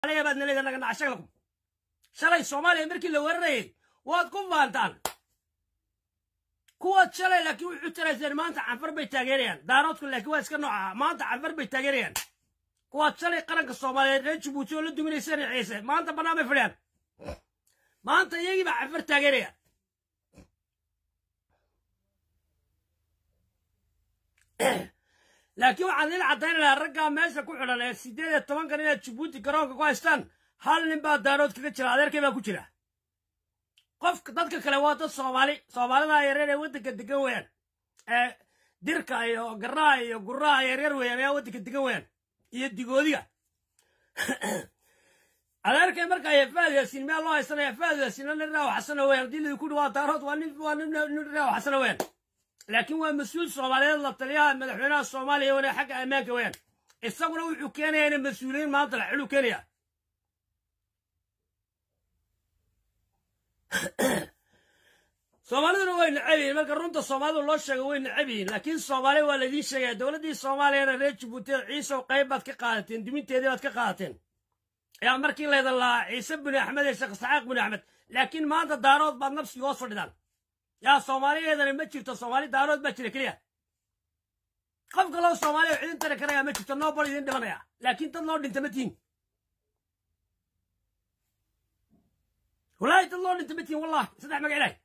baad naleeda naga nacashaglakum shalay soomaaliya markii la weerarayay waad ku faantaan kuwaad shalay laakiin wuxuu tirayseen maanta canfar bay taageerayaan daaroodku laakiin waa iska nooca maanta canfar bay taageerayaan kuwaad shalay qaranka soomaaliyeed reer jabuuti oo la duminayseen ciise maanta bannaan bay fadhiyaan maanta iyagii baa canfar taageeraya laakiin waxaan idin caddaynayaa raggaa meesha ku xidhan ee siddeed iyo tobankan inaad jabuuti garoonka ku haystaan hal nin baa daarood kaga jira adeerkay baa ku jira qofka dadka kale waa dad soomaali soomaalida yareer ee waddanka degan weeyaan ee dirka iyo garaha iyo guraha yaryar weeyaan ayaa waddanka degan weeyaan iyo digoodiga adeerkay markaa yafaad yaasiin meel loo haysanaya yafaad yaasiin nin raaw xasana weeyaan haddii lidinku dhi waa daarood waa nin waa nin nin raaw xasana weeyaan laakiin waa mas-uul soomaaliyeed la taliyaha madaxweynaha soomaaliya wana xagga ammaanka weeyaan isaguna wuxuu keenayaa inay mas-uuliyiin maanta la xiluu keenayaa soomaaliduna way necab yihiin marka runta soomaalidu loo sheego way necab yihiin laakiin soomaaliya waa laydiin sheegaya dowladdii soomaaliyana reer jabuuti ciisow qayb baad ka qaadateen duminteedii baad ka qaadateen ayaa markii laydan lahaa ciise bini axmed iyo sheekh isxaaq bini axmed laakiin maanta daarood baad nafsiga hoos fadhidaan yaa soomaaliyeedana ma jirto soomaali daarood baa jira keliya qof kaloo soomaaliya oo cidin tari karaya ma jirto noo bal idin dhimanaya laakiin dad loo dhinta ma tihin walaahi dad loo dhinta ma tihin wallahi saddex magac ilahay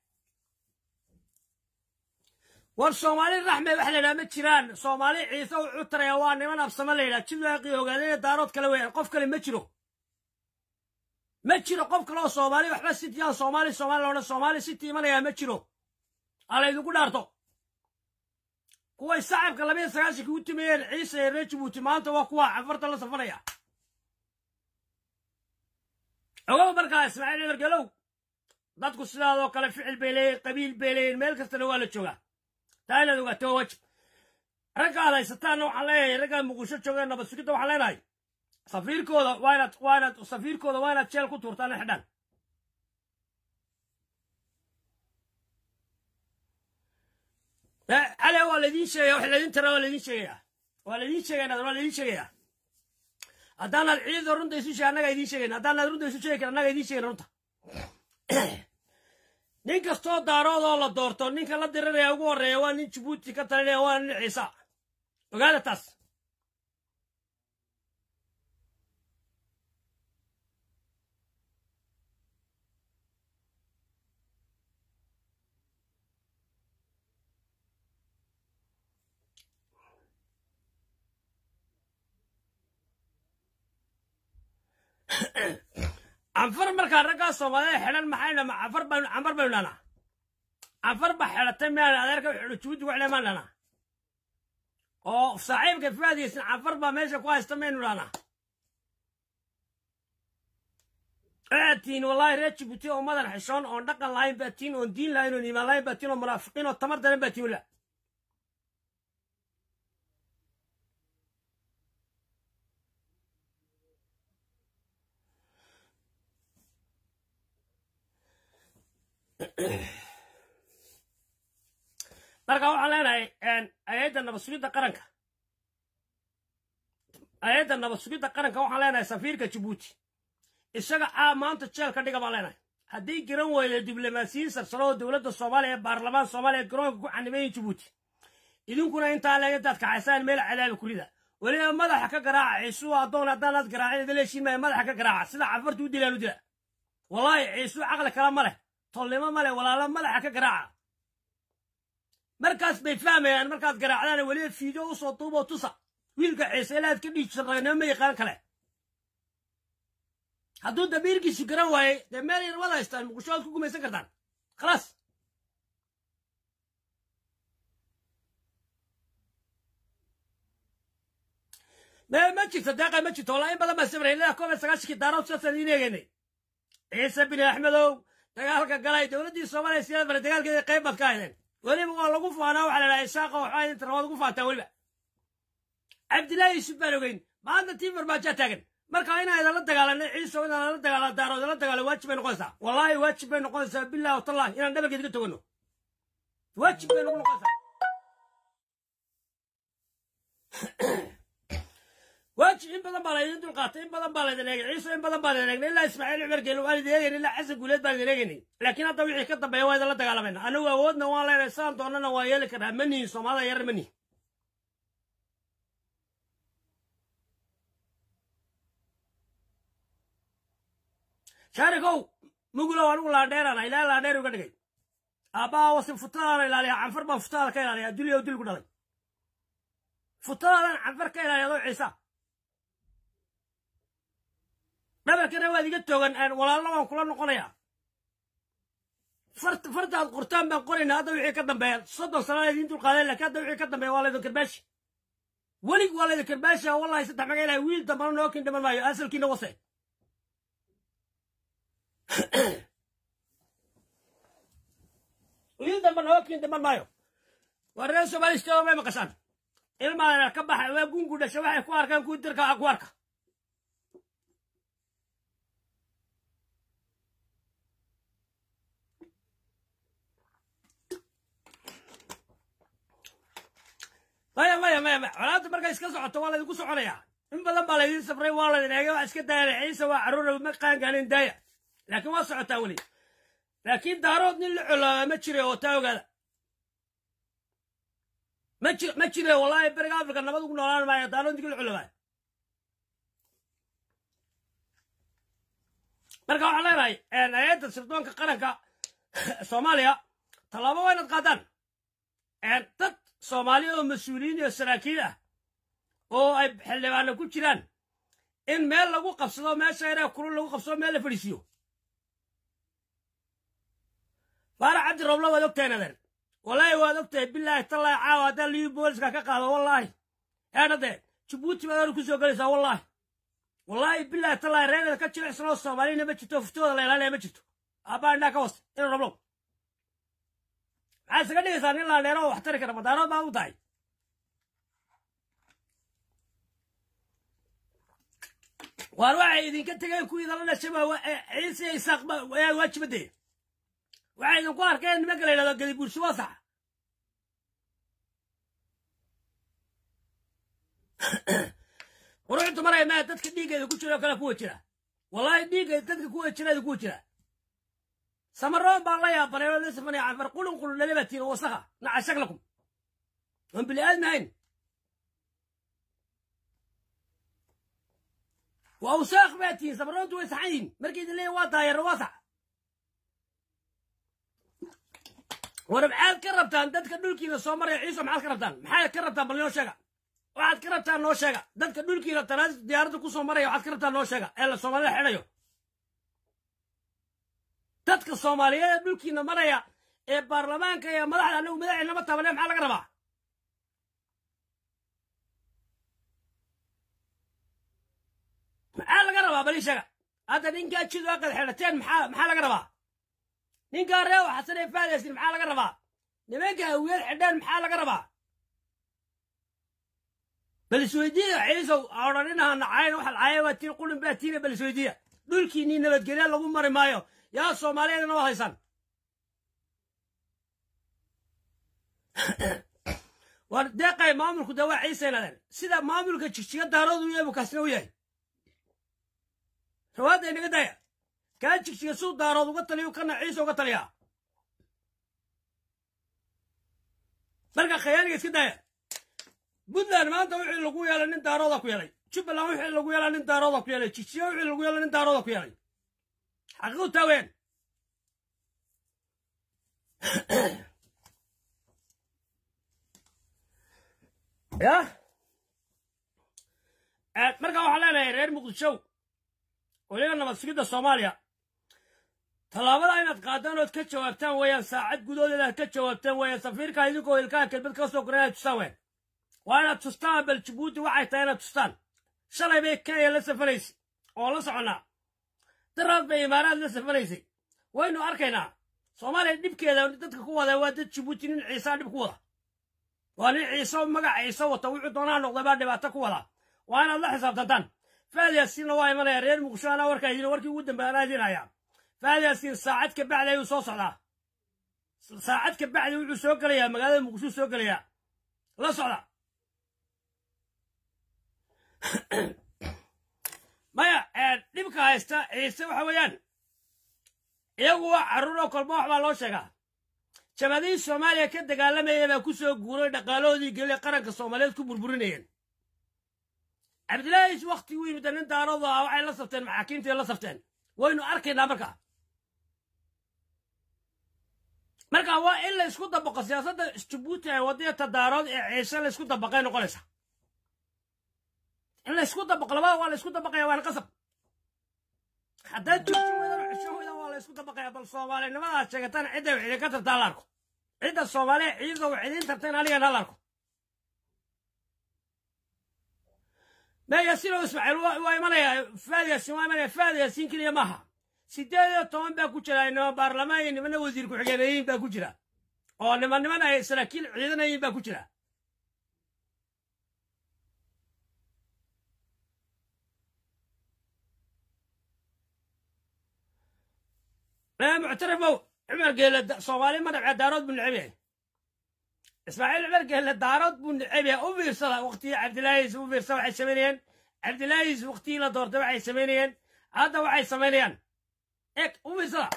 war soomaali raxme waxa la yidhaha ma jiraan soomaali ciise wuxuu taraya waa niman absamo la yidhaha jidwaaqii ogaadeen daarood kale weeyaan qof kale ma jiro ma jiro qof kale oo soomaali waxba sitiyaan soomaali soomaali loodhan soomaali siti imanayaa ma jiro ala idinku dhaarto kuway sacabka labiyo sagaashanka u timeeyeen ciise ee reer jabuuti maanta waa kuwa cafarta la safanaya ogow markaa ismaaciil cumar galow dadku sidaadoo kale ficil bay leeyihin qabiil bay leeyihin meel kastana waa la joogaa taa inaad ogaato waa wajib ragga aad haysataanna waxaan leeyahay raggaa muqdisho joogeen nabad sugidda waxaan leenahay safiirkooda waa inaad waa inaad safiirkooda waa inaad jeel ku tuurtaan in xidhaan cali waa laydin sheegaya wax laydin tara waa laydin sheegaya waa laydin sheegaya waa laydin sheegaya haddaanaad ciidda runta isu sheeg annaga idiin sheegayna haddaanaad runta isu sheegi kara annaga idiin sheegayna runta nin kastoo daarood oo la doorto ninka la diriraya ugu horreeya waa nin jabuuti ka talinaya waa nin ciisa ogaada taas canfar markaa raggaa soomaalida xidhan maxay dhama canfar baynu canfar baynu dhanaa canfar ba xidhatay miyaan adeerka xidho jabuuti wax lemaan dhanaa oo saaxiibka faadiyeysan canfar baa meesha ku haysta maynu dhanaa waxaad tihiin wallaahi reer jabuuti oo madan xishoon oon dhaqan lahayn baa tihiin oon diin lahayn oon iimaan lahayn baa tihiin oo munaafiqiin oo tamar daran baa tihiin la marka waxaan leenahay hay-adda nabad sugidda qaranka hay-adda nabad sugidda qaranka waxaan leenahay safiirka jabuuti isaga a maanta jeel ka dhiga baan leenahay haddii garan weyda diblomaasiyiin sarsaro oo dowladda soomaaliya ee baarlamaan soomaaliya garoonka ku xanimeeyin jabuuti idinkuna intaa leeg intaad kaxaysaan meel cadaabi kurida weliba madaxa ka garaaca ciisuu addoon haddaanaad garaacin idin leeshiin maya madaxa ka garaaca sida cafartu u dilaan u dila wallaahi ciisuu caqli kala ma leh tolnimo ma leh walaalo madaxa ka garaaca markaas bay fahmayaan markaad garaacdaan weliba fiideo usoo duuboo tusa wiilka ciise ilaad ka dhiijisan ragnimo ma yaqaan kale hadduu damiirkiisu garan waayey dee meel yar wada haystaan muqdisho waad ku gumaysan kartaan khalaas me ma jirto deeqa ma jirto wallaa in badan baa sabray ilaa koob iyo sagaashankii daarood sidaasaan idiin eegaynay ciise bini axmedow dagaalka galay dowladdii soomaaliya siyaad bare dagaalkeeda qayb baad ka haydeen weliba waa lagu faanaa waxaa la dhaha isaaqa waxaa idinta rabaad ugu faantaa weliba cabdillaahi yuusuf baan ogeyn maanta tii farmaajaa taagan marka inaan idinla dagaalanay ciiso inaan la dagaala daarood la dagaalo waajib bay noqonaysaa wallaahi waajib bay noqonaysaa billahi watallahi inaan dhabarkeed ka togano waajib bay nagu noqonaysaa waaji in badan baa laydin dulqaatay in badan baa laydin eegay ciise in badan baa laydin eegnay ilaa ismaaciil cumar geelo waan idin eegaynay ilaa xasan guuleed baan idin eegaynay laakiin hadda wixii ka dambeeya waa idinla dagaalamayna anagu awoodna waan leenahay sidaan doonana waan yeeli karnaa ma nihin soomaalida yarar ma nihin shaarikow mugulow anigu laandheerana ilaa laandheer uga dhigay aabbaha wasi futadaana ilaaliya canfar baan futadaada ka ilaaliya dulya dil ku dhalay futadaadan canfar ka ilaaliya adoo ciisa dhabarkana waad iga toogan walaalna waan kula noqonayaa fartaad qortaan baan qoraynaa hadda wixii ka dambeeya soddon sanaa idiin dulqaadeen laakiin hadda wixii ka dambeeya waa laydin karbaashi welig waa laydin karbaashi wallahi saddex maga ilahay wiil dambana nookin dhiman maayo asalkiina wase wiil damba nookin dhiman maayo waa reer soomaali isteedo may maqashaan ilmaadana ka baxa waa gungu dhasha waxay ku arkaan kuwi dirka ku arka maya maya maya maya colaadda markay iska socoto waa laydinku soconayaa in badan baa laydin safray waa laydin eegay waa iska daayana ciise waa carruura ma qaangaanin daaya laakiin waa socotaa weli laakiin daarood nin la colaaba ma jire oo taa ogaada ma jir ma jire wallaahi beriga afrika nabad ugu noolaan maayo daarood ninka la colaaba marka waxaan leenahay hay-adda sirdoonka qaranka soomaaliya tallaabo waa inaad qaadaan dad soomaali oo mas-uuliyiin iyo saraakiil ah oo ay xildhibaano ku jiraan in meel lagu qabsado meesha inaa kulul lagu qabsado meel la fadhiisiiyo faarax cabdi roobla waad ogtahay nadeer wallaahi waad ogtahay bilaahi tallaahi caawa haddaan liyu booliska ka qaado wallaahi eedhadee jabuuti baad hor ku soo gelaysaa wallaahi wallaahi bilaahi tallaahi reerada ka jilicsan oo soomaalina ma jirto fuftooda la ilaalinaya ma jirto aabbaa indhaa ka wasta ina roblow maxaa isaga dhigaysaa nin laandheero oo wax tari kara madaanood baad u tahay waar waxay idinka tegeen kuwii dala dhashaba ciise isaaq waajibadee waxay idinku arkeen nimanka la yidhahdo gadibuursi waa sax quruxdu maraya maa dadka dhiiggeeda ku jira oo kale kuwa jira wallaahi dhiiggeeda dadka kuwa jira kuwa jira samaroon baan la yaabanay oo lasafan canfar qulun qulun lalabatiin oo wasakha naca shaklakum oon bili aadmi hayn waa wasaakh baa tihiin samaroontu way saxan yihin markay idin leeyihin waa daayarra waa sax war maxaad ka rabtaan dadka dhulkiina soo maraya ciiso maxaad ka rabtaan maxaad ka rabtaan bal noo sheega waxaad ka rabtaan noo sheega dadka dhulkiina tanaas diyaaradda ku soo maraya waxaad ka rabtaan noo sheega ee la soomaalida xidhayo dadka soomaaliyeed ee dhulkiina maraya ee baarlamaanka iyo madaxda anagu madaxeennama taabane maxaa laga rabaa maxaa laga rabaa bal ii sheega hadda ninkaa jid aqad xidhateen maxaa maxaa laga rabaa ninkaa reew xasan ee faadaysin maxaa laga rabaa nimanka hawiyad xidheen maxaa laga rabaa bal isweydiiya ciisow odhaninaha nacayn waxa lacaya waa tiin qulin baa tiina bal isweydiiya dhulkiinnii nabadgelya lagu mari maayo yaa soomaaliyeedna waa haysan war deeqay maamulku dee waa ciise nadeen sida maamulka jigjiga daaroodu u yahay bukaasina u yahay rawaadda inaga daya kaa jigjiga suu daarood uga taliyo kana ciise uga taliyaa marka khayaaniga iska daya puntland maanta wixii lagu yeelay nin daarooda ku yeelay jubbaland wixii lagu yeelay nin daarooda ku yeelay jigjiga wixii lagu yeelay nin daarooda ku yeelay xaqiiqu taaween ya marka waxaan leenahay reer muqdishow weliba nabad sugidda soomaaliya tallaabada inaad qaadaan ood ka jawaabtaan weeyaan saacad gudood inaad ka jawaabtaan weeyaan safiirka idinkoo ilkaha kelmad ka soo koran inaad tustaan weyn waa inaad tustaan bal jabuuti waxay tahay inaad tustaan shalay bay kenya la safaraysay oo la soconnaa daraad bay imaaraad la safaraysay waynu arkaynaa soomaaliya dhibkeeda dadka ku wada waa dad jabuuti nin ciisaa dhib ku wada waa nin ciise magac ciise wata wuxuu doonaa noqda baa dhibaato ku wada waa inaad la xisaabtantaan faad yaasiinna waa imanaya reer muqdisho anaa warkaa idin warkii ugu dambeeya anaa idin hayaa faad yaasiin saacad ka bacdi ayuu soo socdaa saacad ka bacdi wuxuu soo gelayaa magaalada muqdisho soo gelayaa la socda maya dhibka haysta ciise waxa weeyaan iyagu waa carruuroo kolba wax baa loo sheegaa jabadihii soomaaliya ka dagaalamayay baa ku soo guuray dhaqaalahoodii geliya qaranka soomaaliyeed ku burburinayeen cabdilaahiis wakti u yimid nin daaroodu ah waxay la safteen maxaakiimtii la safteen waynu arkaynaa markaa marka waa in la isku dabaqo siyaasadda jabuuti ee wadaya tadaarood ee ciise la isku dabaqay noqonaysa in la isku dabaqo labada waa la isku dabaqaya waana qasab haddaad joogto weydana xusho weyda waa la isku dabaqaya bal soomaalinimadaad sheegataan cidda wax idinka tartaa la arko cidda soomaaliya ciidda wax idiin tarteen anigan hal arko ما ياسين اسماعيل ويمنيا فاد ياسين ويمنيا فاد ياسين كليا ماها سيدي توان با كجرا انه برلمان نمن وزير كحجينين با كجرا oo niman niman ay saraakiil ciidanayin baa ku jira muctarafow cumar geele soomaali ma nabce daarood buu necab yahay ismaaciil cumar geelle daarood buu necab yahay u fiirsada waqtigii cabdilaahiis u fiirsada waxay samaynayeen cabdilaahiis waqtigii la doortay waxay samaynayeen hadda waxay samaynayaan eg u fiirsada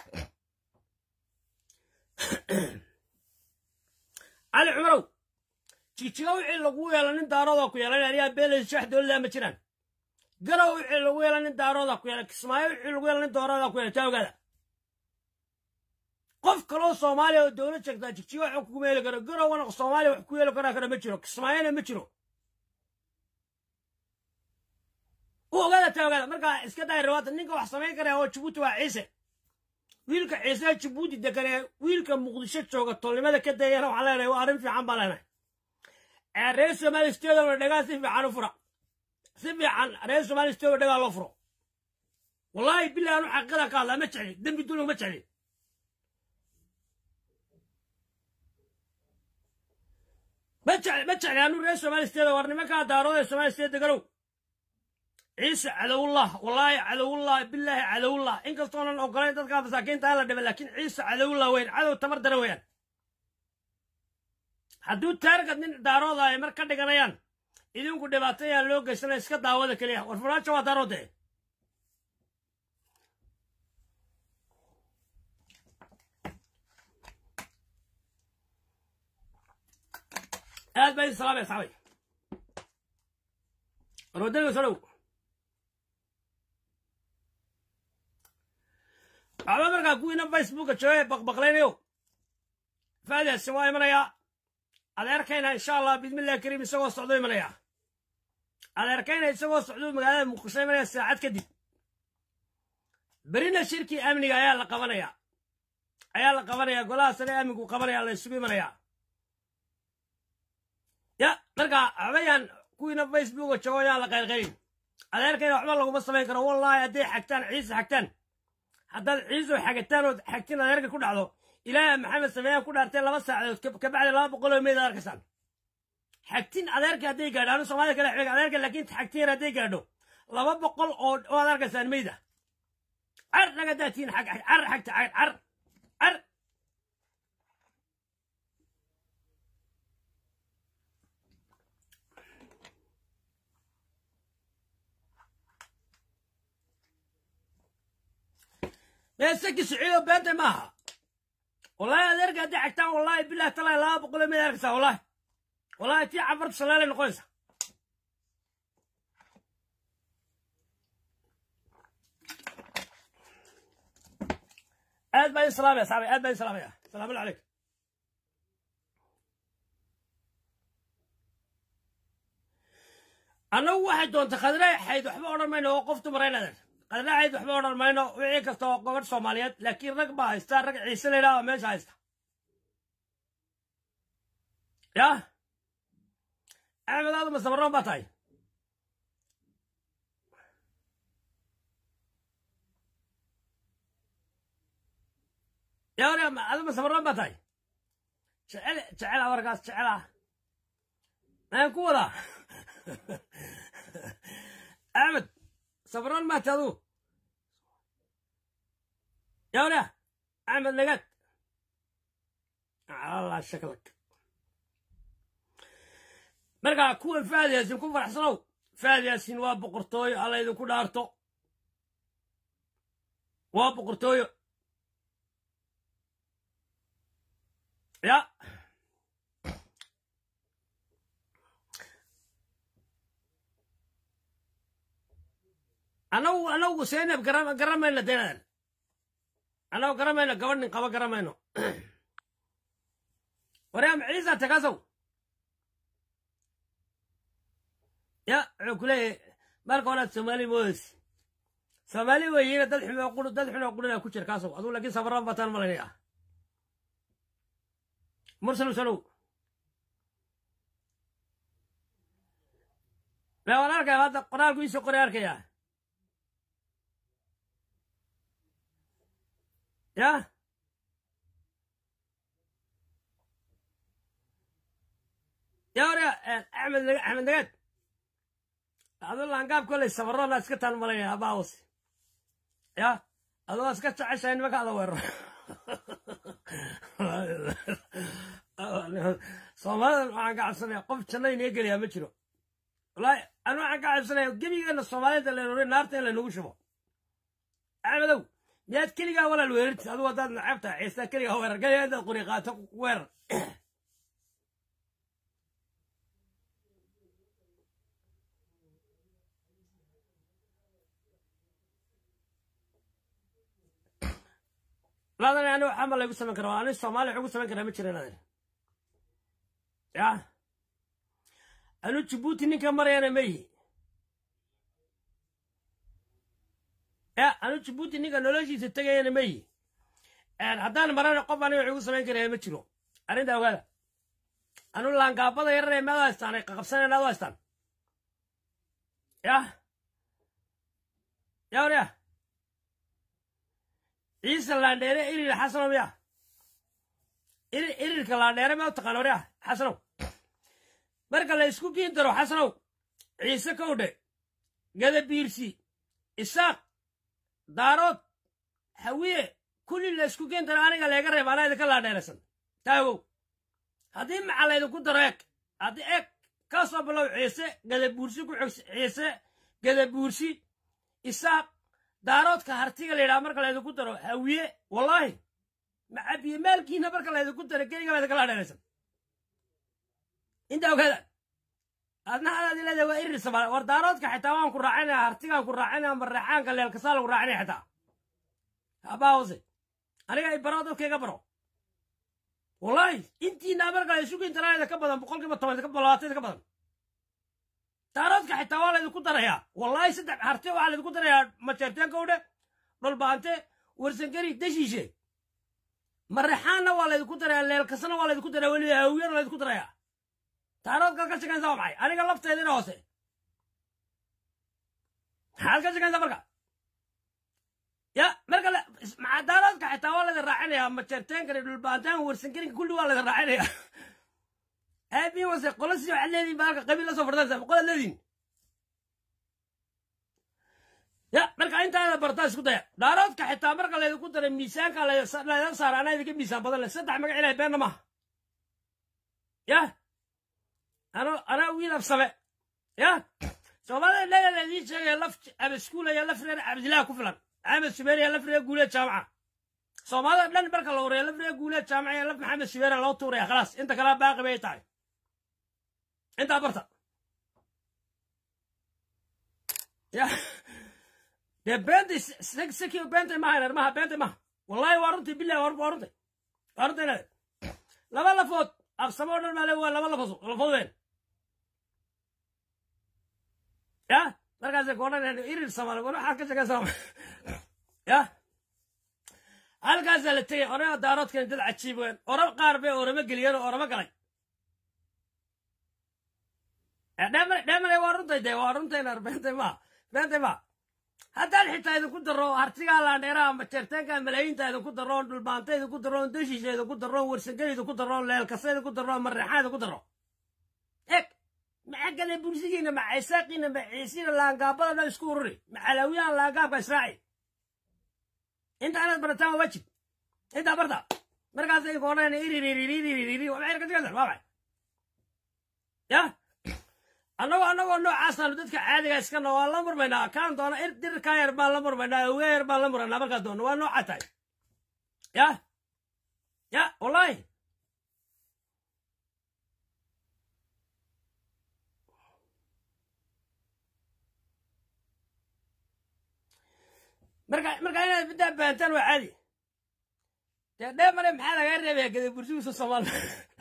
cali cumarow jijiga wixii lagu yeelo nin daarooda ku yeelan anigaa beelays shax dowladda ma jiraan garow wixii lagu yeelo nin daarooda ku yeelan kismaayo wixii lagu yeelo nin doorada ku yeelan taawgaada qof kaloo soomaaliya oo dowlad sheegtaa jigjiga wax kuma heli karo garowana soomaaliya wax ku yeeli karaa kara ma jiro kismaayona ma jiro u ogaada taa ogaada markaa iska daay rawaata ninka wax samayn karaya oo jabuuti waa ciise wiilka ciise jabuuti degan ee wiilka muqdisho jooga tolnimada ka dayana waxaan leenahay waa arrin fiican baa leenahay reer somaali stadiumna dhagaa si fiican u fura si fiican reer somaali stadium dhagaa loo furo wallaahi billahi anu xaqiiqada ka hadlaa ma jecli dembi dulmiga ma jecli ma jecli ma jecli anu reer somaali stadium war nimankaa daarooda ee somaali stadium deganow ciise cadowullah wallaahi cadowullah billaahi cadowullah inkastoonan ogolayn dadkaa masaakiinta la dhiba laakiin ciise cadowullah weyn cadow tamar dara weeyaan hadduu taargad nin daarooda ay mar ka dhiganayaan idinku dhibaatayaan loo geysanaya iska daawada keliya war furaajo waa daaroode aad baa idin salaamaya saxabay warwadaniga soo dhow waxba markaa kuwiina facebooka jooga baqbaqlaynayo faadiyaasin waa imanayaa adeerkayna insha allah bismillahi kariim isagoo socdo imanayaa adeerkayna isagoo socdo magaalada muqdisho imanaya saacad kadib berina shirkii amniga ayaa la qabanayaa ayaa la qabanayaa golaha sare amnigu qabanaya la isugu imanayaa ya markaa waxbayaan kuwiina facebooka joogo yaan la qaylqaylin adeerkayna waxba laguma samayn karo wallaahi hadday xagtaan ciise xagtaan haddaad ciiso xagataan ood xagtin adeerka ku dhacdo ilaaha maxamed sameeyaan ku dhaartay laba saacadood kabacdi laba boqol oo meyd ad arkaysaan xagtin adeerka hadday gaadho anu soomaalida kale xig adeerka laakiin xagtin yar hadday gaadho laba boqol oo oo ad arkaysaan meyda car naga daatiin xag car xagta car car car meesaki siciido beenta maaha wallahi adeerka haddii xagtaan wallahi bilah talaa laba boqol oo mid arkaysaa wallahi wallahi tii cafarta shalaalay noqonaysa aad baa idin salaamaya saxaabay aad baa idin salaamaya salaamu calaykum annagu waxay doonta khadre xayd waxba odhan mayno oo qof dumara inaadar qadlacayd waxba odhan mayno wixii kasta oo gobadh soomaaliyeed laakiin rag baa haysta rag ciise la yidhaha oo meesha haysta yah axmed aadu masabaroon baa tahay yaa hore adu masabaroon baa tahay jecel jecel awarkaas jecel ah maan ku wadaa axmed sabaroon maata aduu yaa hore axmed nagaad allah shaklak markaa kuwan faadiyaasin ku faraxsanow faad yaasiin waa boqortooyo alla idinku dhaarto waa boqortooyo ya anagu anagu seynab gara garamayna denadan anagu garamayno gabadh nin qaba garamayno waryaam ciisa tagasow ya wuxuu ku leeyahay marka horaad soomaali mooyes soomaali weyiina dad xumo qur dad xunoo qurina ku jir kaasow aduu laakiin safaraan bataan malaynaya mursal sanow mee waan arkaya hadda qoraalku iisoo qoray arkaya ya ya warya axmed axmed nagaad aduu laangaab koley safarona iska taan malaynaya abaawos ya adoo iska jeceshahay nimanka ada weeraro soomaalidan waxaan ka cabsanaya qof janna inee geliyaa ma jiro wallaahi anu waxaan ka cabsanaya gebigeena soomaalida leenore naarta in laynagu shubo axmedow miyaad keligaa walaal weerarti adigu haddaad nacab tahay ciisa keligaa weerar gaya intaad qori qaato weerar ladan ani waxaa ma laygu samayn kara ani soomaaliya wax ugu samayn karaa ma jira ladan ya anu jibuuti ninka marayana ma yihi ya anu jibuuti ninka noloshiisa tegayana ma yihi haddaan marana qof aniga wax ugu samayn karaya ma jiro arrinta ogaada anu laangaabada yararee maad haystaan ay qaqabsaneen aad u haystaan ya ya warya ciise laandheere irir xasanow ya irir irirka laandheere ma u taqaan warya xasanow marka la isku kiin daro xasanow ciise kowdhe gadabiirsi isaaq daarood hawiye kulli la isku kiin daro aniga leega reeb anaa idinka laandheeraysan taagow haddii maca laydinku daro eeg haddii eeg ka soo bilow ciise gadabuursi ku xog ciise gadabuursi isaaq daaroodka hartiga la yidhaha marka laydinku daro hawiye wallaahi macabiye maalkiina marka laydinku daro keliga baa idinka laandheeraysan inta ogaada adna adaad leedahay waa irir samaal war daaroodka xitaa waan ku raacinaya hartigaan ku raacinaya mareexaanka leelkasaa lagu raacinaya xitaa abaawse aniga i baro dadka iga baro wallaahi intiina marka la isugu intaraayda ka badan boqolkiiba toban labaatan ka badan daaroodka xitaa waa laydinku darayaa wallaahi saddex harte waxaa laydinku darayaa majeerteen kowdhe dhulbaante warsangeri deshiishe mareexaanna waa laydinku darayaa leelkasana waa laydinku darayaa weliba hawiyana laydinku darayaa daaroodkaad ka shaqaynsaa waa maxay aniga lafteedina hoose maxaad ka shaqaynsaa marka ya marka maxaa daaroodka xitaa waa laydin raacinayaa majeerteenkani dhulbaantaan warsangerinka kulli waa laydin raacinayaa aabiin wase qola si waxaad leedihin ba halka qabiil la soo fardaysa qolaad leedihin ya marka intaada bartaa isku daya daaroodka xitaa marka laydinku daray miisaanka layda saara anaa idinka miisaan badan leh saddex magac ilahay beenna maaha ya ano anaa wiil afsame ya soomaalida leega laydin sheegaya laf abaskuulaya laf reer cabdillaah ku filan maxamed subeeriya laf reer guuleed jaamaca soomaalida dhan marka la wareeya laf reer guuleed jaamaca iyo laf maxamed subeeriya loo tuuraya khalaas inta kalea baaqi bay tahay intaa barta ya dee beenta seki beenta maha maha beenta maha wallahi waa runtii bilahi waa runtay waa runtay inaad laba lafood absamo o dhan maale waa laba lafood lafood ween ya markaasay koodhanayaan irir samaal war waxaad ka shaqaysaa ya halkaasaa la tegay orama daaroodkan dad cajiib ween oro qaar bay orama geliyeen oo orama galay dheemanay waa runtay dee waa runtayna beentay maa beentay maa haddaan xitaa idinku daro hartigaa laandheeraha majeerteenka malaayiinta idinku daro dhulbaanta idinku daro deshiisha idinku daro warsangel idinku daro leelkasa idinku daro mareexaan idinku daro eg maxagale bulsigiina ma caysaaqiina ma ciisiina laangaabada dhan isku ururi macalaawiyahan laangaabka israaci inta inaad barataan waa waajib intaa barta markaas idinku odhanayna iririririririri waa maxay ka shaqaysan waa maxay ya annagoo annagoo noocaasaan dadka caadiga iskana waan la murmaynaa kaan doona ir dirkaa yar baan la murmaynaa awgaa yar baan la murmaynaa markaa doona waa nooca tahay ya ya wallahi marka marka inaad middaa baantaan waa caadi dee dheemane maxaa lagaa reebaya gada bursugiisa soomaaliya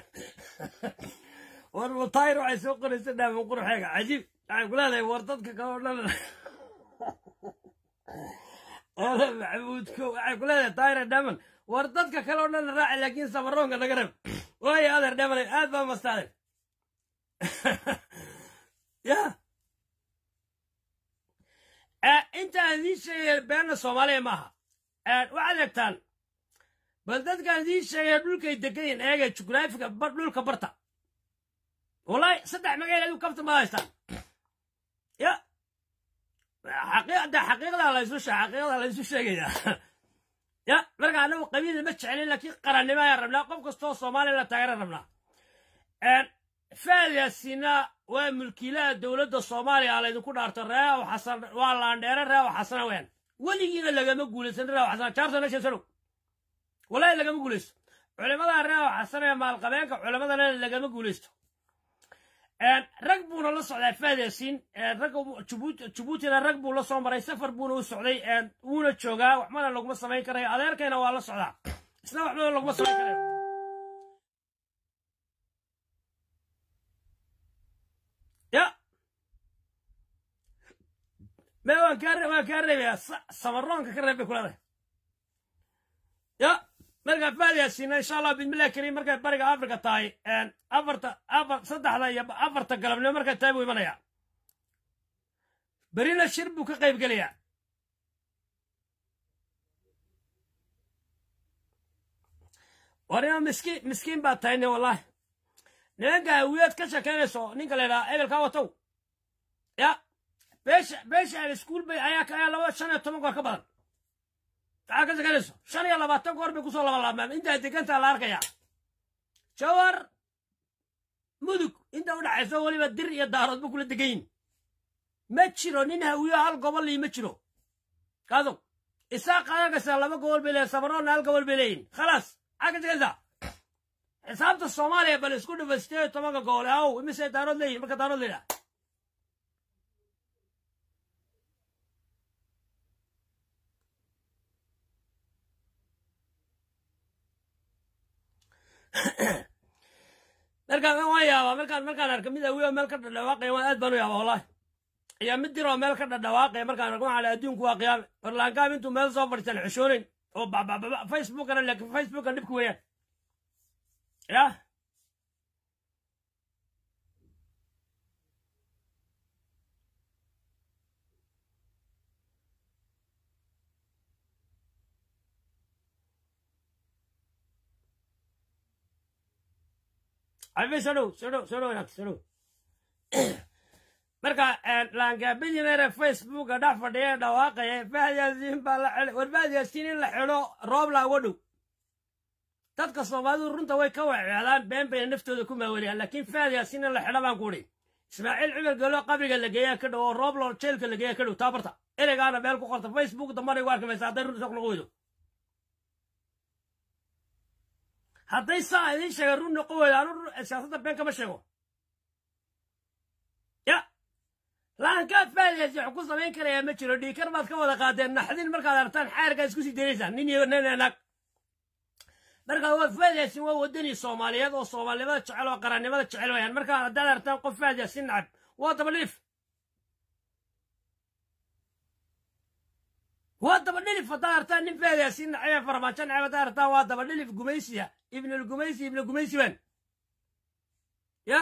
war mutayr waxay soo qoraysa dhaaman quruxeega cajiib waxaan ku leedahay war dadka kale oo dhan eele maxamuudko waxay ku leedahay tayra dhaman war dadka kale oo dhan raaci laakiin samaroonka naga reeb waayo adeer dhamanay aad baa mastaaday ya intaan idiin sheegaya beenna soomaaliya maaha waxaad eegtaan bal dadkaan idiin sheegaya dhulkay degayin eega jugraafiga dhulka barta wallahi saddex magaal adigu kabta ma haystaan ya xaqiiqda xaqiiqda laysu xaqiiqda laysu sheegayaa ya marka anagu qabiil ma jecelin laakiin qarannimo ayaan rabnaa qof kastoo soomaaliya la taageeran rabnaa faadyaasina waa mulkiilaha dowladda soomaaliya laydinku dhaarto reew xasan waa laandheere reew xasana weyan weligiina lagama guulaysan reew xasan jaarson nashasanow wallahi lagama guulaysto culimada reew xasan ee maalqabeenka culimadana lagama guulaysto rag buuna la socdaa faadyaasiin rag jabuutina rag buu la soo maray safar buuna u socday wuuna joogaa waxbana laguma samayn karayo adeerkayna waa la socdaa isna waxbana laguma samayn karayo ya me waan kaa waan kaa reebayaa samaroonka ka reeb bay kuleedahay ya markaa faadyaasiina insha allah bismillahi kariim markay bariga africa tahay afarta afar saddexda iyo afarta galabnimo markay tahay buu imanayaa berina shir buu ka qayb gelayaa warima miskiin miskiin baa tahay ne wallahi nimanka hawiyaad ka shekeynayso ninka la yidhaha ebelkaa watow ya beesha beesha aan iskuul bay ayaa ayaa laba shan iyo toban goor ka badan maxaa ka shekeynayso shan iyo labaatan goor bay kusoo labalaabmaan intaa degantaa la arkayaa jawar mudug inta u dhaxayso weliba dir iyo daarood ba kula degan yihin ma jiro nin hawiyo hal gobol lii ma jiro kaado isaa qaadan kasta laba gobol bay leeyihin samaroonna hal gobol bay leeyihin khalaas maxaa ka shekaysaa xisaabta soomaaliya bal isku dhifa sideed iyo tobanka gobol aw imise daarood leeyihin marka daarood leeyaha markaan waan yaabaa markaan markaan arka mid awiyo meel ka dhadhawaaqaya waan aad baan u yaabaa wallahi iyo mid diroo meel ka dhadhawaaqaya markaan arko waxaa adduunku waa qiyaame barlaankaab intuu meel soo fadhiistaan xishoonayn oo babababa facebookana laakiin facebookan dhibka weeyaan ya cabe soo dhow soo dhow soo dhow inaad soo dhow marka laangaabidinare facebooka dhex fadhiya dhawaaqaya fahyaasiin baa la xidhay war fahyaasiin in la xidho roob laaga dhow dadka soomaalidu runta way ka weceedaan been bayna naftooda ku maawanayaan laakiin fahyaasiin in la xidho baan ku udhi ismaaciil cumar galo qabriga la geeyaa ka dhow oo roob loo jeelka la geeyaa ka dhow taabarta ereygaana meel ku qorta facebook dambana igu arki maysa hadday runta soq noqo weydo hadday saa idiin sheega run noqo weydo anu siyaasadda been kama sheego ya laankaad faadiyasi wax ku samayn karayaa ma jiro dhiikar baad ka wada qaadeen naxdin markaad aragtaan xaarkaa isku sii daynaysaan nin iyo nin naag markaa waa faadiyaasin waa wadani soomaaliyeed oo soomaalinimada jecel oo qarannimada jecel wayaan markaa haddaad aragtaan qof faadiyaasin nacab waa dabadhilif waa dabadhilif haddaad aragtaan nin faadiyaasin nacab farmaajo nacab haddaad aragtaan waa dabadhilif gumaysiya ibnul gumaysi ibnu gumaysi waan yah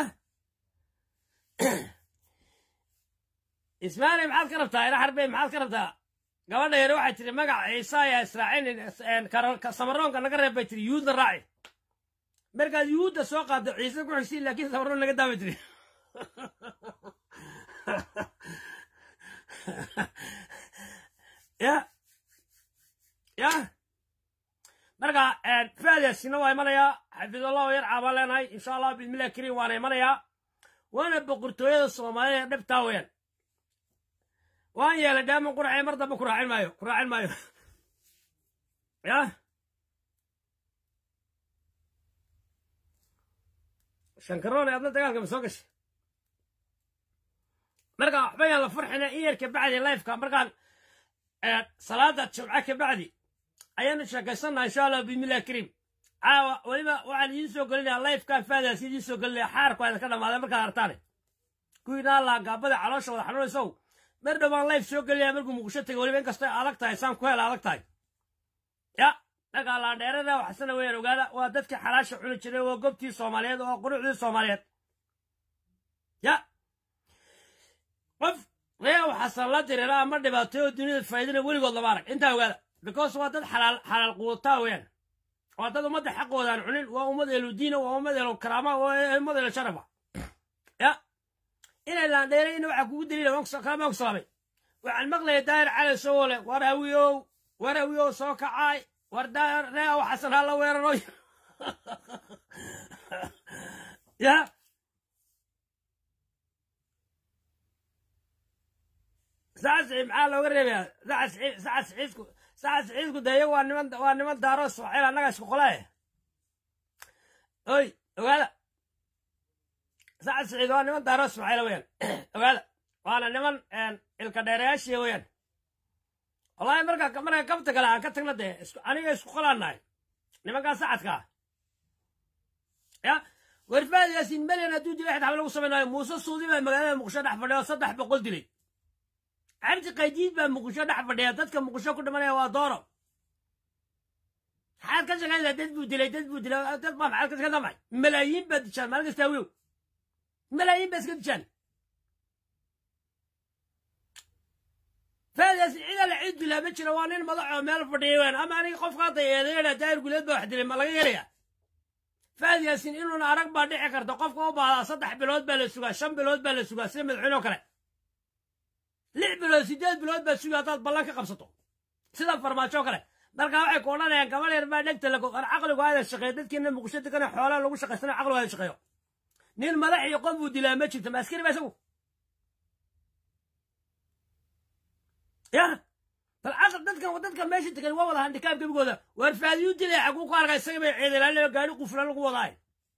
ismaali maxaad ka rabtaa ila xarbey maxaad ka rabtaa gabadha yare waxay tiri magac ciise ayaa israacin samaroonka naga reeb bay tiri yuhuudna raaci markaad yuhuudda soo qaaddo ciise ku xigsiin laakiin samaroon naga daabay tiri ya ya marka faadiyasina waa imanayaa xafidallahu yar caabaan leenahay insha allah bismillahi kariim waana imanayaa waana boqortooyada soomaalida ee dhibtaa weeyaan waan yeelay dhaaman ku raacay mar dambe ku raacin maayo ku raacin maayo ya shankaroole adna dagaalka ma soo gashay marka waxba yaan la farxina in yar kabacdi lifeka markaan salaada jumca kabacdi ayaanu sheekaysannaha insha allah bismillahi kariim caawa weliba waxaan idiin soo gelinayaa lifekaan faadaas idiin soo gelinaya xaarku aydan ka dhamaaday markaad artaane kuwiinaa laa gaabada caloosha wada xanuunaysow mar dhowaan life soo gelinaya markuu muqdisho tegay weliba inkastoo adag tahay saan ku hela adag tahay ya markaa laandheerada waxsana weeyaan ogaada waa dadkii xalaasha cuni jiray waa gobtii soomaaliyeed oo qurucdii soomaaliyeed ya qof ree waxasan la diriira ama dhibaatay oo duniyada faa'idana weligood lama arag intaa ogaada because waa dad xalaal xalaal quutaa weeyaan waa dad ummadda xaqoodaan cunin waa ummad elu diina waa ummad elu karaama waa ummad elu sharafa ya inay laandheerayna waxaa kugu daliila kalama ogsaamay waxaan maqlaya daahir cali sowole war hawiyow war hawiyow soo kacaay war daahir ree waxasan hala weeraro ya saca siciid maxaa looga reebayaa saca siciid saca siciidku saca siciidku dee iyagu waa niman waa niman daaro soceel annaga isku qolae oy ogaada saca siciid waa niman daaro soceel weeyaan ogaada waana niman ilka dheerayaashiya weeyaan wallahi marka marka kabta kale aan ka tagna dee aniga isku qolaanahay nimankaa sacadkaa ya warfaad yaasiin melian hadduu dilay xid xaba lagu samaynayo muuse suudi baa magaalada muqdisho dhex fadhiya oo saddex boqol dilay cabdi qaydiid baa muqdisho dhex fadhiya dadka muqdisho ku dhimanaya waa dooro maxaad ka shaqaynaysaa dad buu dilay dad buu dilay dad baa maxaad ka shaqayntaa maxay malaayiin baad dishaan maalin kastaa wiyow malaayiin baa iska dishaan faadaas cida la cid dilaa ma jiro waa nin madaxoo meel fadhiya weyn ama aniga qofka hadda eedeena daahir guleed baa wax dilay ma laga helaya faad yaasin inuuna arag baa dhici karta qofka u baahdaa saddex bilood baa la sugaa shan bilood baa la sugaa sida madaxweyne oo kale lix bilood siddeed bilood baa sugaa haddaad ballan ka qabsato sida farmaajo kale marka waxay ku odhanayaan gabal yar baa dhegta lago ar caqligu aada shaqeeyo dadkiina muqdisho degana xoolaa lagu shaqaysana caqligu aada shaqeeyo nin madax iyo qof buu dilaa ma jirto ma askari ba isagu ya bal caql dadkan dadkan meesha degan waa wada handikaab gebigooda waar faadiyu dilay xaguu ku arkay isaga bay ciidilaalinayo gaari quflan lagu wadaay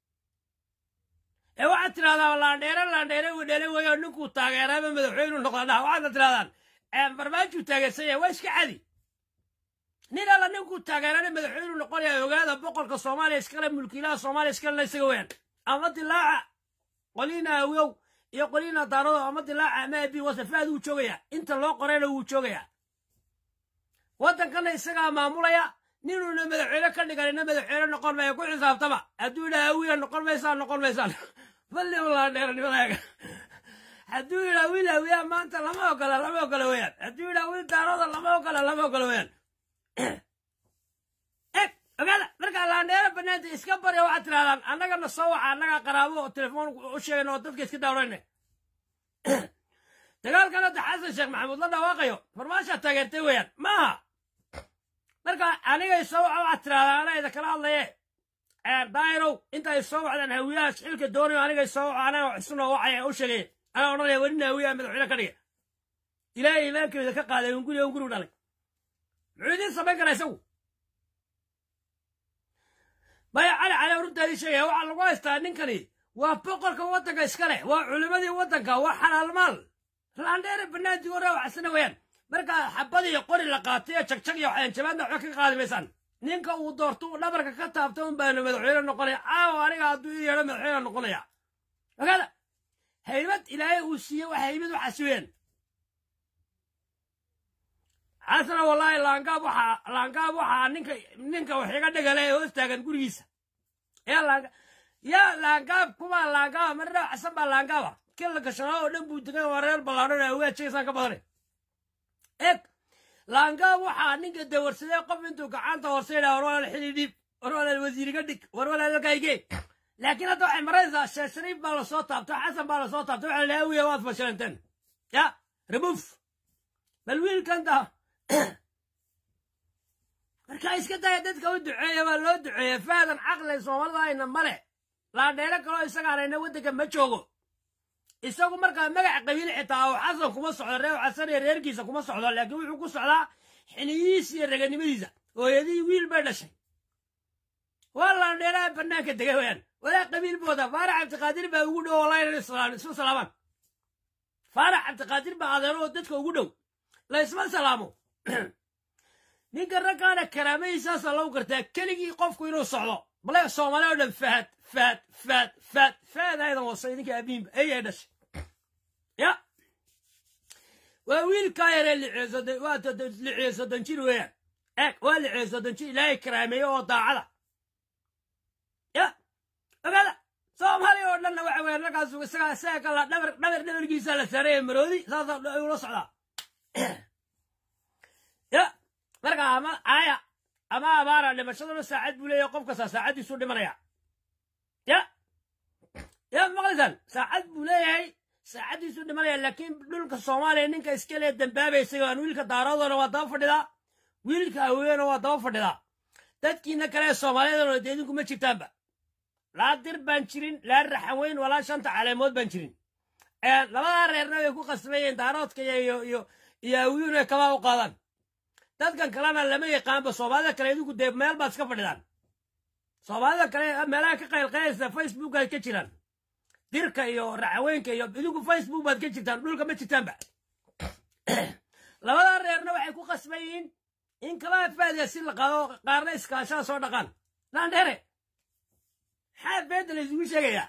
ee waxaad tidhahdaa laandheere laandheere uu dhelay weeyo ninkuu taageeraaba madaxweynu noqda dhaha waxaadna tidhahdaan farmaajuu taageersan yahay waa iska cadi nin alla ninkuu taageerana madaxweynu noqonaya ogaada boqorka soomaaliya iskale mulkiilaha soomaaliya iskale isaga weeyaan ama dilaaca qoliina awiyow iyo qoliina daarado ama dilaaca ama abi wasafaad wuu joogayaa inta loo qorayna wuu joogayaa waddankana isagaa maamulaya ninuuna madaxweyne ka dhiganina madaxweyne noqon maya ku xisaabtama hadduu yidhaha awiya noqon maysaan noqon maysaan balli laandheeranimadaaga hadduu yidhaha wiil awiya maanta lama ogola lama ogola weeyaan hadduu yidhaha wiil daarooda lama ogola lama ogola weeyaan eg ogaada markaa laandheere banaanta iska barya waxaad tirahdaan annagana soo waxa annagaa qaraabo oo telefoon u sheegayna oo dadka iska daawrayna dagaalkan hadda xasan sheekh maxamuud la dhawaaqayo farmaashaa taageertay weeyaan maaha marka anigay soo waxa waxaad tirahdaan anaa ida kala hadlaye daayirow intay soo wacdaan hawiyaha xilka doonayo anigay soo waxa anaga xisnoo wacaya u sheegay anaa odhanaya welina hawiyaha madaxweyne ka dhigay ilaahay imaankeeda ka qaaday un guri un gurigu dhalay muxuu idiin samayn karaa isagu maya cali cali runtaadii sheegaya waxaa lagu haystaa ninkani waa boqorka waddanka iska leh waa culimmadii waddanka waa xalaal maal laandheere banaantii hore waxsana weeyaan marka xabad iyo qori la qaatay iyo jagjag iyo jabaadna waxba ka qaadi maysaan ninka uu doorto uu dhabarka ka taabto un baana madaxweyne noqonaya caawa aniga hadduu ii yeedho madaxweyne noqonaya ogaada haybad ilaahay uu siiye wax haybad waxaas weeyaan xasana wallaahi laangaab waxaa laangaab waxaa ninka ninka wax iga dhigale ee hoos taagan gurigiisa yaa laanga yaa laangaab kumaa laangaaba marna xasan baa laangaaba kila gashanaa oo dhan buu degan waa reer ballaadhan ee ogaa jeesaan ka badanay eg laangaab waxaa ninka dawarsadee qof intuu gacanta horse yidhaha war walaal xili dhiib war walaal wasiiriga dhig war walaal halkaygee laakiin hadda waxay maraysaa sheekh shariif baa lasoo taabtay xasan baa lasoo taabtay waxa la dhaha wiya waad fashilanteen ya remove bal wiilkan da marka iska daya dadka u duceeya waa loo duceeya faadan caqli soomaalida ayna male laandheero kaloo isagaanayna waddanka ma joogo isagu markaa magaca qabiil xitaa oo xasan kuma socdo reer xasan iyo reerkiisa kuma socdo laakiin wuxuu ku socdaa xiniyihiisa iyo raganimadiisa hooyadii wiil bay dhashay waa landheeraha bannaanka dega weyaan walaa qabiil booda faarax cabdiqaadir baa ugu dhow wallahi isu salaamaan faarax cabdiqaadir baa adeero oo dadka ugu dhow la isma salaamo ninka raggaana karaamadiisaasa lagu gartaa keligii qofku inuu socdo bale soomaali oo dhan fahad fahad fahad fahad fahad aydan wasa idinka abiinba ayay dhashay ya waa wiilkaa yaree lixiyo soddon jir weeyaan eeg waa lixiyo soddon jir ilaahay karaameeye oo daacada ya ogaada soomaali oo dhanna waxa weeyaan raggaas isagaa isaga kala dhabar dhabar dhabarkiisa la saaraya maroodi saasa ula socdaa ya marka ama aaya ama abaara dhimashaduna saacad buu leeyahay qof kasta saacaddiisu dhimanaya ya ya maqlaysaan saacad buu leeyahay saacaddiisu dhimanaya laakiin dhulka soomaaliya ninka iska lee dambaabaysay aan wiilka daaradona waa daba fadhidaa wiilka haweenna waa daba fadhidaa dadkiina kale ee soomaaliyadana dee idinku ma jirtaanba laa dir baan jirin laa raxan weyn walaa shanta caleemood baan jirin labadaa reerna way ku qasbayeen daaroodka iyo iyo iyo hawiyuuna kabaa u qaadaan dadkan kalena lama yaqaanba soomaalida kale idinku dee meel baad iska fadhidaan soomaalida kale meelaha ka qaylqayleysa facebook ay ka jiraan dirka iyo raxaweenka iyo idinku facebook baad ka jirtaan dhulka ma jirtaanba labadaa reerna waxay ku qasban yihiin in kabaa faadiya si la qaado qaarna iskaashaa soo dhaqaan landheere maxaa beenta la isugu sheegayaa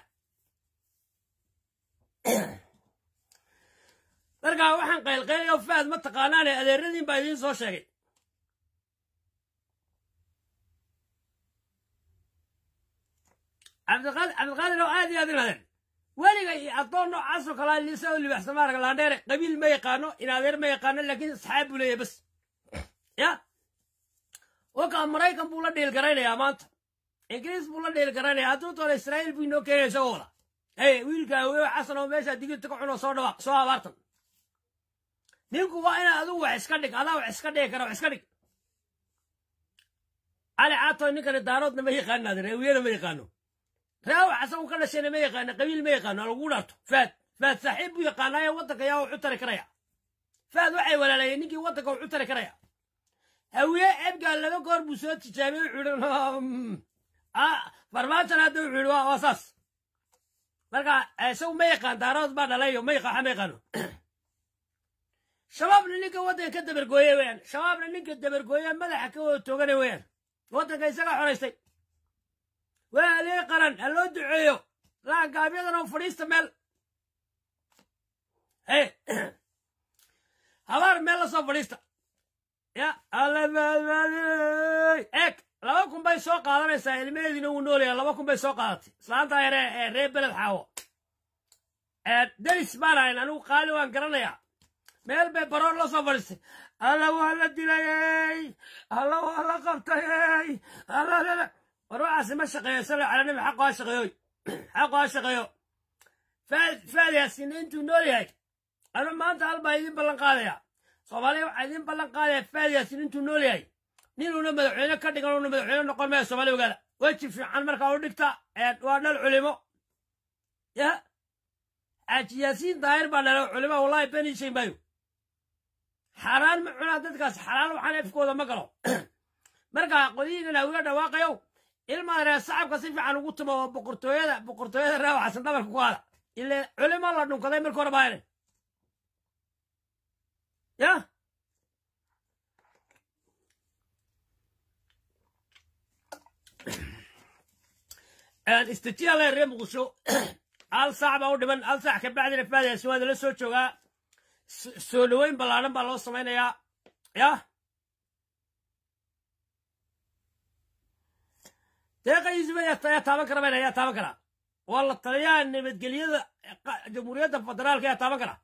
markaa waxaan qaylqaylaya faad ma taqaanaane adeeradiin baa idiin soo sheegay cabdiqaadir oo aad iyo aad inaadeen weliga iyo addoon noocaasoo kalaa lisa oo libaxsama arag laandheere qabiil ma yaqaano in adeer ma yaqaano laakiin asxaab buu leeyahay bas ya wakaa maraykan buu la dhiil garaynayaa maanta ingiriis buu la dhiil garaynayaa hadduu doona israa'iil buu inoo keenaya isagoo wada hey wiilka haweeyo xasan oo meeshaa digirta ka cunoo soo dhawaaq soo abaartan ninku waa inaa adigu wax iska dhig adaa wax iska dhigi kara wax iska dhig cali caatoy ninkani daaroodna ma yaqaano adeer hawiyena ma yaqaano raaw xasan ka dhashayna ma yaqaano qabiil ma yaqaano lagu dhaarto faad faad saaxiib buu yaqaanaayo waddanka yaa wuxu tari karaya faad waxay walaalayeen ninkii waddanka wuxu tari karaya hawiye ebgaa laba goor buu soo tijaabiyey wuxuu ihi farmaajan hadda wuxuu ihi waa saas marka isagu ma yaqaan daarood baa dhalayo ma yaqaan ma yaqaano shabaabna ninka waddanka ka dabargooye weeyaan shabaabna ninka dabargooye madaxa ka wada toogana weeyaan waddanka isagaa xoraystay waa alee qaran ha loo duceeyo laangaabyadana fadhiista meel hey habaar meel la soo fadhiista ya eeg laba kun bay soo qaadanaysaa ilmaheediina wuu noolaya laba kun bay soo qaadatay islaanta yare ee reer beled xaawo deris baan ahayn anigu qaali waan garanayaa meel bay baroor la soo fadhiistay alla waa la dilayey alla waa la qabtayey war waxaasi ma shaqeeyo sala cala nabi xaqo ha shaqeeyoy xaqo ha shaqeeyo faad yaasiina intuu nool yahay anu maanta hal baa idin ballan qaadaya soomaaliya waxaa idin ballan qaadaya faad yaasiin intuu nool yahay ninuuna madaxweyne ka dhigan uuna madaxweyne noqon maya soomaaliya ogaada weji fiican markaa u dhigta waa dhal culimo ya xaaji yaasiin daahir baa dhala culimo wallahi beni shay maayo xaaraan ma cunaa dadkaas xalaal waxaan efkooda ma galo markaa qodiyiinan hawiga dhawaaqayow ilmaa reer sacabka si fiican ugu tumo oo boqortooyada boqortooyada raawa xasan dhabarka ku qaada ile culimo la dhunkaday marka hore baayne ya istijiyaale reer muqdisho hal saac baa u dhiman hal saac ka bacdina faadayaasi waa la soo joogaa soo dhoweyn ballaadhan baa loo samaynayaa ya deeqa yuusuf ayaa taaban kara bayna ayaa taaban karaa waa la taliyaha nabadgelyada jamhuuriyadda federaalka ayaa taaban karaa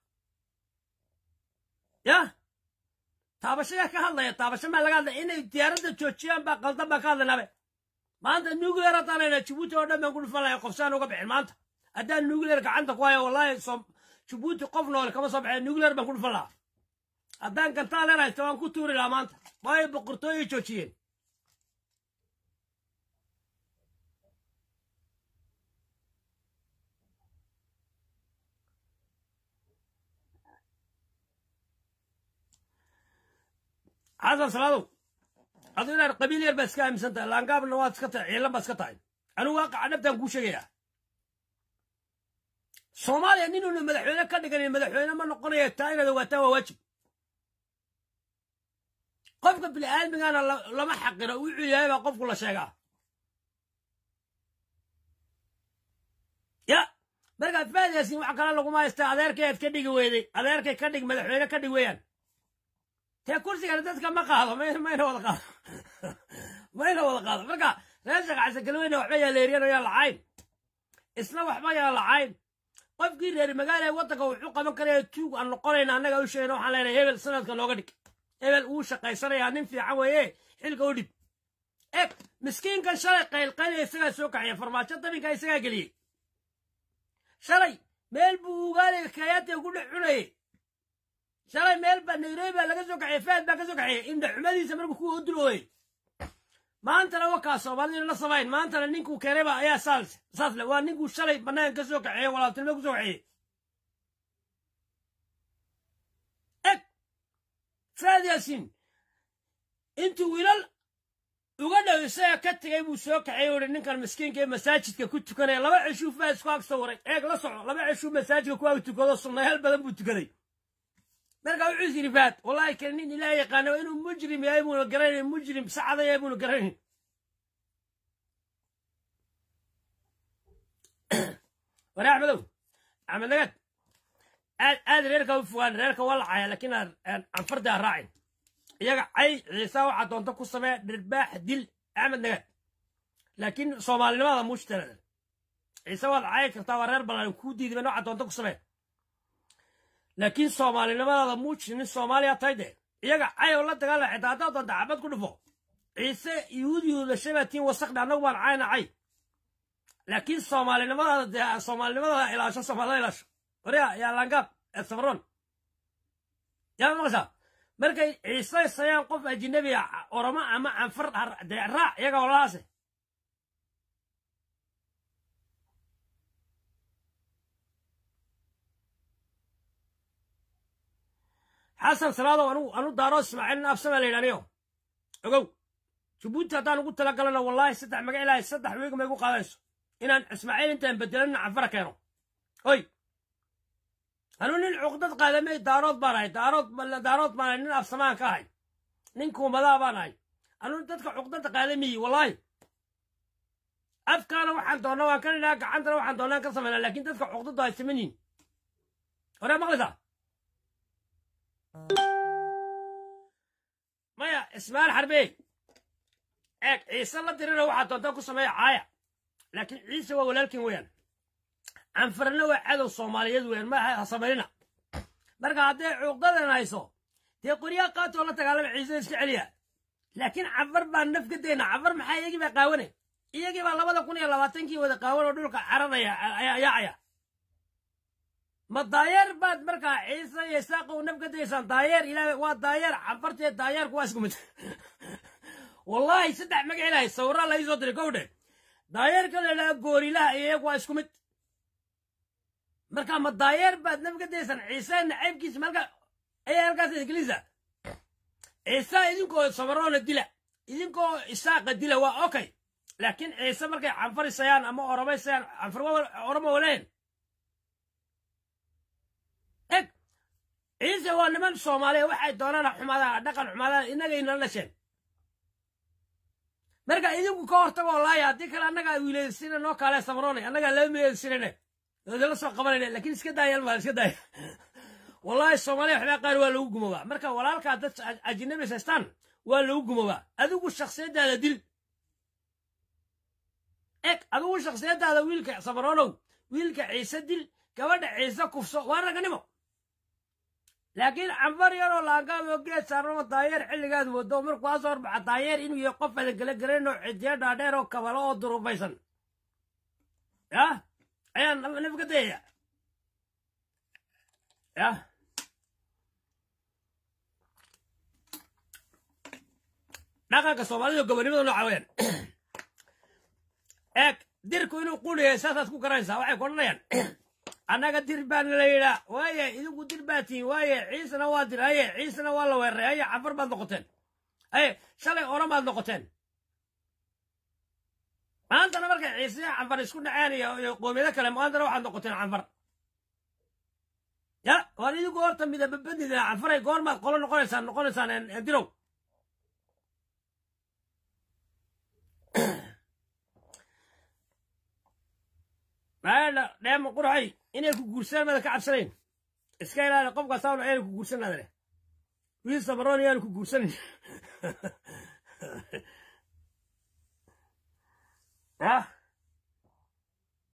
ya taabashayaa ka hadlaya taabasho maa laga hadlaya inay diyaaradda joojiyaan baa qaldan baan ka hadlaynaabe maanta nuclear haddaan hayna jabuuti oo dhan baan ku dhufan lahay qofsaan uga bixin maanta haddaan nuclear gacanta ku hayo wallahi jabuuti qof noole kama soo baxeen nuclear baan ku dhufan lahaa haddaan gantaan leen haysto waan ku tuuri lahaa maanta waayo boqortooyay joojiyeen xasan salaadow adu inaad qabiil yar baa iska aaminsan tahay laangaabna waad iska tahay ciilan baad iska tahay anigu waaqaca dhabtaan kuu sheegayaa soomaaliya ninuuna madaxweyne ka dhiganin madaxweyne ma noqonaya taa inaad ogaataa waa waajib qofka bini'aadmigana lama xaqiro wuxuu yahay baa qofku la sheegaa ya markaa faadiyaasin wax kale laguma haystaa adeerkay aad ka dhigi weyday adeerkay ka dhig madaxweyne ka dhig weeyaan tee kursigana dadka ma qaado mayna wada qaado mayna wada qaado marka reesaka casagalweyne waxba yaa leeriyan yaa lacayn isna waxba yaa lacayn qofkii reer magaala waddanka wuxuu qaban karaya tuug aan noqonayna annaga u sheegna waxaan leenahay hebel sanadka nooga dhig hebel wuu shaqaysanayaa nin fiican weeye xilka u dhib eg miskiinkan shalay qaylqaylaya isagaa soo kaxaya farmaajo dabinka isagaa geliyey shalay meel buu ugaaliga kayaata ugu dhex cunayey shalay meel baa nairobi baa laga soo kaxiyey faad baa ka soo kaxiyey indha xumadiisa markuu kuwa u dulooyey maantana wakaa soomaalida la samayn maantana ninkuu keenayba ayaa saas saas le waa ninkuu shalay bannaan ka soo kaxeeyey walaaltinimo ku soo kaxeeyey eg faad yaasiin intuu wiilal uga dhow isaga ka tegay buu soo kaxeeyey uhi ninkan miskiinka ee masaajidka ku tukanaya laba ceshuu faad isku ag sawiray eeg la soco laba ceshuu masaajidka ku ag tukado sunnayaal badan buu tukaday markaa wuxuu is yidhi faad wallahi kale nin ilaah yaqaana waa inuu mujrim yahay buuna garanayn mujrim sacada yahay buuna garanayn ware axmedow axmed nagad aad aad reerka u fogaan reerka waa la caya laakiin anfarda ha raacin iyaga cay ciisa waxaa doonta ku samee dhirbaax dil axmed nagad laakiin soomaalinimada muujtanada ciise waad cayi kartaa waa reer ballan kuu diidiba waxaa doonta ku samee laakiin soomaalinimadaada muuji nin soomaaliya tahay dee iyaga cayow la dagaala xitaa haddaad doonta xabad ku dhufo ciise yuhuud yuhuudashay baa tiin wasaqdha annagu baan cayna cay laakiin soomaalinimadaada dee soomaalinimadaada ilaasho soomaalida ilaasho warya yaa langaab ee safroon yaa maqlaysaa markay ciise sayaan qof ajinabi oromo ama canfar dee raac iyaga walalahaase xasan salaadow anu anu daaro ismaaciil nin afsama la yidhaniyo ogow jabuuti haddaan ugu talagalana wallaahi saddex magac ilaahay saddex weeg ma igu qaadanayso inaan ismaaciil intaan bedelana canfara keeno hoy anu nin cuqdad qaadamay daarood baan ahay daarood daarood baan ahay nin afsamaan ka ahay nin kuumadaa baan ahay anu dadka cuqdada qaadamiyi wallaahi afkaana waxaan doonnaa waan ka nidhaa gacantana waxaan doonnaan ka samaynaa laakiin dadka cuqdadu ay saman yihin hore maqlaysaa maya ismaal xarbey eeg ciise la dirina waxaa doonta ku sameeya caaya laakiin ciise waa walaalkin weeyaan canfarna waa cadow soomaaliyeed weeyaan ma ha samaynina marka hadday cuuqdadan hayso dee qoryaa qaatoo la dagaalama ciise iska celiya laakiin cafar baan naf ka dayna cafar maxaa iyagii baa qaawanay iyagii baa labada kun iyo labaatankii wada qaawan oo dhulka cararaya yaacaya ma daayeer baad markaa ciise iyo isaaq u naf ka dayaysaan daayeer ilaa waa daayeer cafartee daayeerku waa isku mid wallaahi saddex magac ilaahay sawirraa la iisoo diray gowdhe daayeerka la idhaha goorilaha iyo iyagu waa isku mid marka ma daayeer baad naf ka dayaysaan ciise nacaybkiisa malka ayaa halkaas ingiliisa ciise idinkoo samaroona dila idinkoo isaaqa dila waa okay laakiin ciise markay canfarisayaan ama oromaysayaan canfar oromo waleen eg ciise waa niman soomaaliya waxay doonaan xumaadaan dhaqan xumaadaan innagaynala dhasheen marka idinku ka hortagoo laaya haddii kale annagaa wiilaysina noo kaale samaroonay annagaa laba milaysinane la soo qabanayna laakiin iska daayal maa iska daaya wallaahi soomaaliya waxbaa qaar waa lagu gumoobaa marka walaalkaa dad ajinabis haystaan waa lagu gumoobaa adigu shaksiyaddaada dil eg adigu shaksiyaddaada wiilka samaroonow wiilka ciise dil gabadha ciise kufso waa raganimo laakiin cambar yaroo laangaaboo geed saarnamo daayeer xilligaad wado markuu aa soo horbaxa daayeer inuu yahay qof adagala garayn oo cidiyo dhaadheer oo kabalo oo durubaysan yah ayaan naf ka dayaya yah dhaqanka soomaalida gobonimada nooca weyaan eeg dirku inuu quriyahay saasaad ku garanaysaa waxay ku odhanayaan annaga dir baana la yidhaa waaye idinku dir baa tihiin waaye ciisena waa dir haye ciisena waa la weeraray haye cafar baad noqoteen ay shalay oramaad noqoteen maantana markay ciise canfar isku dhaceen iyo qoomiyado kale maantana waxaad noqoteen canfar ya waan idinku horta midababadida canfaray goormaad qolo noqonaysaan noqonaysaan dirow maadha dheema qurxay inay ku guursadaan mada ka cabsanayn iska ilaali qofka saawna ayna ku guursan adale wiil samaroon yaanu ku guursanin ya